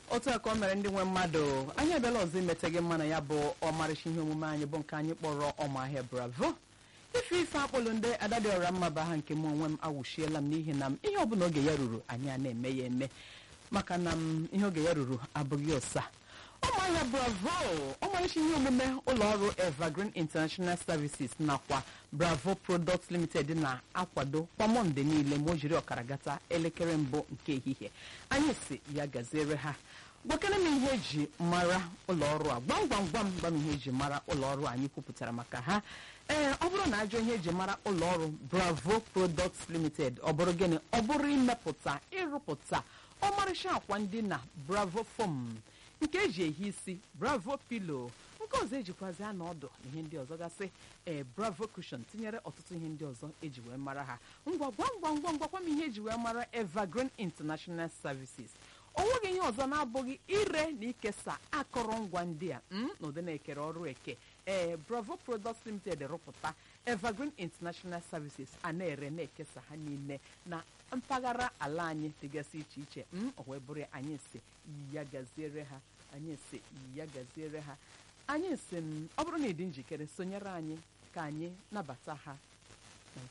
otu a ka o mere ndị nwe mmadụ anyị abịala ọzọ imete gị mma na ya bụ ọmarịcha ihe omume anyị bụ nke anyị kpọrọ ọmahịa bravo ife ife akpọlụ ndị adadịọra mma bụ aha nke m onwe m awụchiela m n'ihi na m ihe ọbụla oge ya ruru anyị a na-eme ya eme maka na m ihe oge ya ruru abụghị ụsa ụmụahịa bravo ọmarịcha ihe omume ụlọọrụ evergreen international services nakwa bravo products limited na-akwado kwa mọnde niile ma o jiri ọkara gata elekere mbụ nke ehihie anyị si ya gaziere ha gwakere m ihe eji mara ụlọọrụ a gwam gwam gwam gwam ihe eji mara ụlọọrụ anyị kwupụtara maka ha ee ọ bụrụ na ajọ ihe eji mara ụlọọrụ bravo products limited ọ bụrụ gịnị ọ bụrụ imepụta ịrụpụta ọmarịcha akwa ndị na bravo foam nke eji ehi isi bravo pilo nke ọzọ ejikwazi anọ ọdụ na ihe ndị ọzọ gasị ee bravo cushion tinyere ọtụtụ ihe ndị ọzọ eji wee mara ha ngwa gwam gwam gwam gwakwa m ihe eji wee mara evergreen international services o nweghị ihe ọzọ na-abụghị ire na ikesa akụrụngwa ndị a m na ụdị na-ekere ọrụ eke ee bravo products limited rụpụta evergreen international services a na-ere na-ekesa ha niile na mpaghara ala anyị dịgasị iche iche m o wee bụrụ ya anyị si ya gaziere ha anyị si ya gaziere ha anyị si m ọ bụrụ na ị dị njikere sonyere anyị ka anyị nabata ha